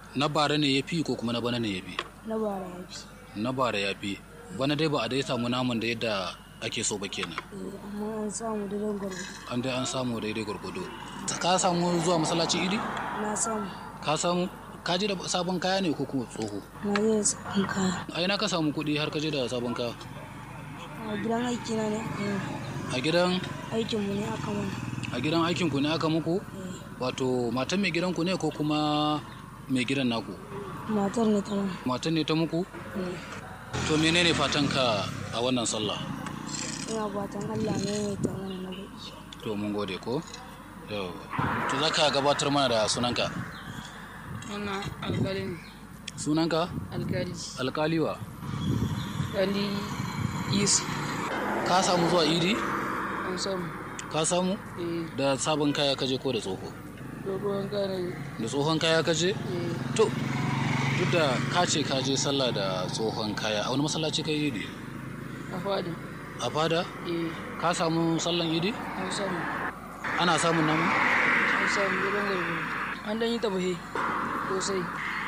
na bara ne ya fi ko kuma na bana ne ya fi na bara ya fi na bara ya fi bana dai ba a dai samu naman da yadda ake so ba kenan Eh, amma an samu daidan gwargwado an dai an samu daidai gwargwado ka samu zuwa masallaci idi na samu ka samu ka je da sabon kaya ne ko kuma tsoho na zai sabon kaya a ina ka samu kuɗi har ka je da sabon kaya a gidan aiki na ne aka yi a gidan aikinmu ne aka mana a gidan aikinku ne aka muku Eh, wato matan mai gidanku ne ko kuma mai gidan naku matar ne ta mana matan ne ta muku Eh, to menene fatan ka a wannan sallah ina fatan allah ne mai ta mana na baki to mun gode ko yau to za ka gabatar mana da sunanka Wannan alkali ne. sunanka Alkali. alkaliwa Ali Yusuf. ka samu zuwa idi An samu. ka samu Eh, da sabon kaya kaje ko da tsoho dogon kare. da tsohon kaya kaje Eh, to duk da ka ce ka je sallah da tsohon kaya a wani masallaci ka yi idi a fadi. a fada Eh, ka samu sallan idi an samu. ana samun namu An samu gidan gwargwaro. An dan yi tabahe. Sosai.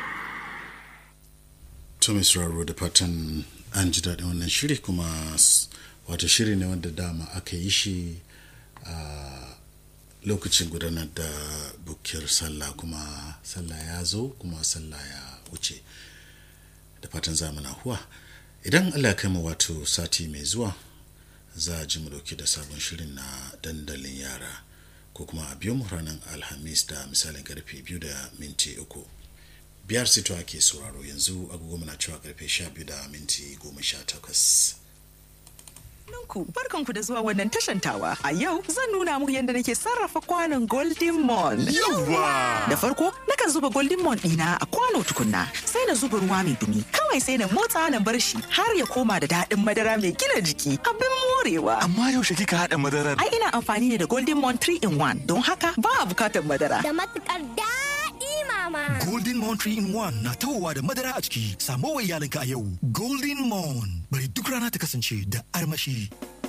to mai sauraro da fatan an ji daɗin wannan shiri kuma s- wato shiri ne wanda dama aka yi shi a lokacin gudanar da bukiyar sallah kuma sallah ya zo kuma sallah ya wuce da fatan zamana huwa idan allah ya kai mu wato sati mai zuwa za a ji mu dauke da sabon shirin na dandalin yara ko kuma a biyo mu ranar alhamis da misalin karfe biyu da minti uku biyar sito ake sauraro yanzu agogo muna cewa karfe sha biyu da minti goma sha takwas ku barkanku da zuwa wannan tashantawa. A yau zan nuna muku yadda nake sarrafa kwanon Golden Mon. Yawwa! Da farko nakan zuba Golden Mon ɗina a kwano tukunna sai na zuba ruwa mai dumi. Kawai sai na motsa na bar shi har ya koma da daɗin madara mai gina jiki. Abin morewa. Amma yaushe kika haɗa madarar? Ai ina amfani ne da Golden Mon 3 in 1 don haka ba a bukatar madara. da matukar daɗi mama. Golden Moon 3 in 1 na tawowa da madara a ciki. Samo wa iyalinka a yau. Golden Moon. Bari duk rana ta kasance da armashi.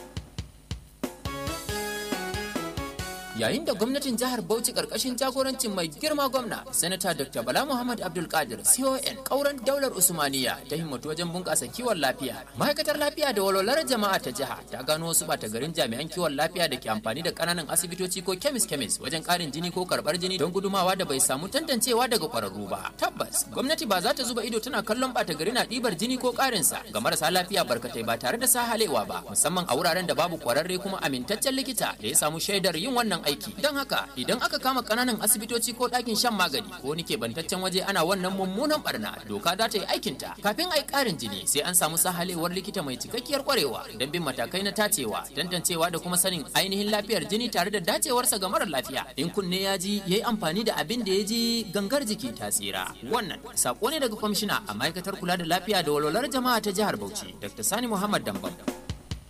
yayin da gwamnatin jihar Bauchi karkashin jagorancin mai girma gwamna sanata Dr. Bala Muhammad Abdul Qadir CON kauran daular Usmaniya ta himmatu wajen bunƙasa kiwon lafiya ma'aikatar lafiya da walwalar jama'a ta jiha ta gano wasu bata garin jami'an kiwon lafiya da ke amfani da ƙananan asibitoci ko kemis kemis wajen ƙarin jini ko karɓar jini don gudumawa da bai samu tantancewa daga ƙwararru ba tabbas gwamnati ba za ta zuba ido tana kallon bata gari na ɗibar jini ko ƙarinsa ga marasa lafiya barkatai ba tare da sahalewa ba musamman a wuraren da babu ƙwararre kuma amintaccen likita da ya samu shaidar yin wannan aiki don haka idan aka kama kananan asibitoci ko ɗakin shan magani ko wani keɓantaccen waje ana wannan mummunan barna doka za ta yi aikinta kafin a yi ƙarin jini sai an samu sahalewar likita mai cikakkiyar kwarewa don bin matakai na tacewa tantancewa da kuma sanin ainihin lafiyar jini tare da dacewarsa ga marar lafiya in kunne ya ji ya yi amfani da abin da ya ji gangar jiki ta tsira wannan sako ne daga kwamishina a ma'aikatar kula da lafiya da walwalar jama'a ta jihar bauchi dr sani muhammad dambam